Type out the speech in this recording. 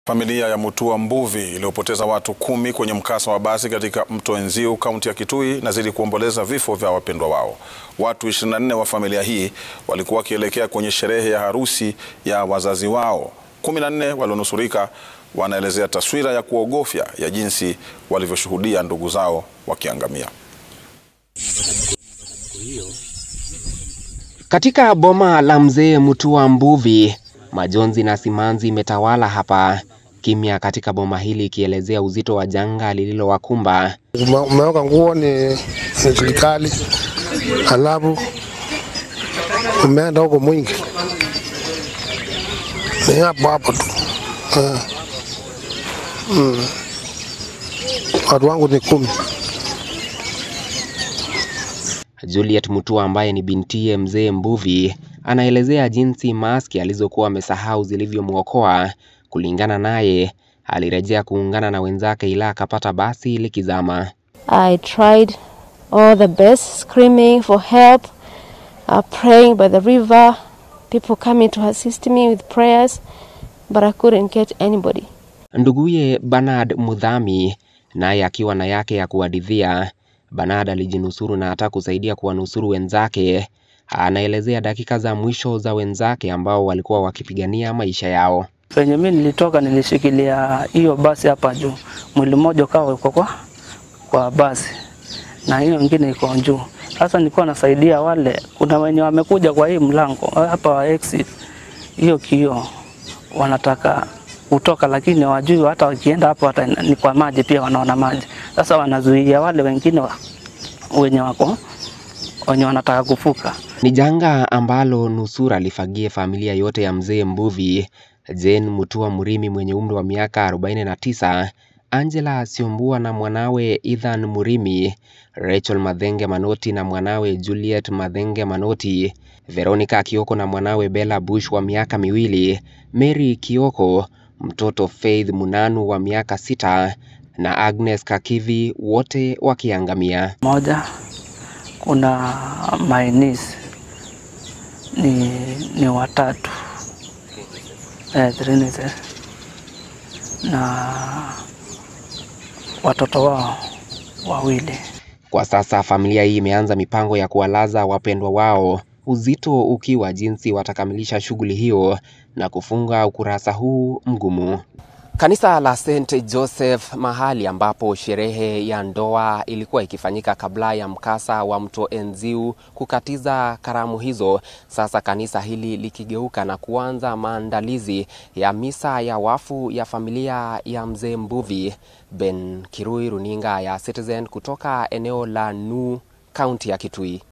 Familia ya Mutua Mbuvi iliyopoteza watu kumi kwenye mkasa wa basi katika mto Enziu kaunti ya Kitui inazidi kuomboleza vifo vya wapendwa wao. Watu 24 wa familia hii walikuwa wakielekea kwenye sherehe ya harusi ya wazazi wao. 14 walionusurika wanaelezea taswira ya kuogofya ya jinsi walivyoshuhudia ndugu zao wakiangamia. Katika boma la mzee Mutua Mbuvi, majonzi na simanzi imetawala hapa, kimya katika boma hili ikielezea uzito wa janga lililowakumba. Umeweka nguo ni ni serikali, halafu umeenda huko mwingi, ni hapo hapo tu. Ah. Mm. Watu wangu ni kumi. Juliet Mutua ambaye ni bintiye mzee Mbuvi anaelezea jinsi maski alizokuwa amesahau zilivyomwokoa. Kulingana naye, alirejea kuungana na wenzake ila akapata basi likizama. I tried all the best, screaming for help, uh, praying by the river, people coming to assist me with prayers, but I couldn't get anybody. Nduguye Bernard Mudhami naye akiwa na yake ya kuhadithia. Bernard alijinusuru na hata kusaidia kuwanusuru wenzake. Anaelezea dakika za mwisho za wenzake ambao walikuwa wakipigania maisha yao. Penye mimi nilitoka nilishikilia hiyo basi hapa juu, mwili mmoja ukawa uko kwa, kwa basi na hiyo ingine iko juu. Sasa nilikuwa nasaidia wale, kuna wenye wamekuja kwa hii mlango hapa wa exit, hiyo kioo wanataka kutoka, lakini wajui hata wakienda hapo hata ni kwa maji pia wanaona maji. Sasa wanazuia wale wengine wa, wenye wako wenye wanataka kufuka. Ni janga ambalo nusura lifagie familia yote ya mzee Mbuvi, Jane Mutua Murimi mwenye umri wa miaka 49, Angela Siombua na mwanawe Ethan Murimi, Rachel Madhenge Manoti na mwanawe Juliet Madhenge Manoti, Veronica Kioko na mwanawe Bella Bush wa miaka miwili, Mary Kioko, mtoto Faith Munanu wa miaka sita na Agnes Kakivi wote wakiangamia. Moja kuna my niece ni, ni watatu eh, three nieces. na watoto wao wawili. Kwa sasa familia hii imeanza mipango ya kuwalaza wapendwa wao, uzito ukiwa jinsi watakamilisha shughuli hiyo na kufunga ukurasa huu mgumu. Kanisa la St Joseph, mahali ambapo sherehe ya ndoa ilikuwa ikifanyika kabla ya mkasa wa mto Enziu kukatiza karamu hizo, sasa kanisa hili likigeuka na kuanza maandalizi ya misa ya wafu ya familia ya mzee Mbuvi. Ben Kirui, runinga ya Citizen kutoka eneo la Nuu, kaunti ya Kitui.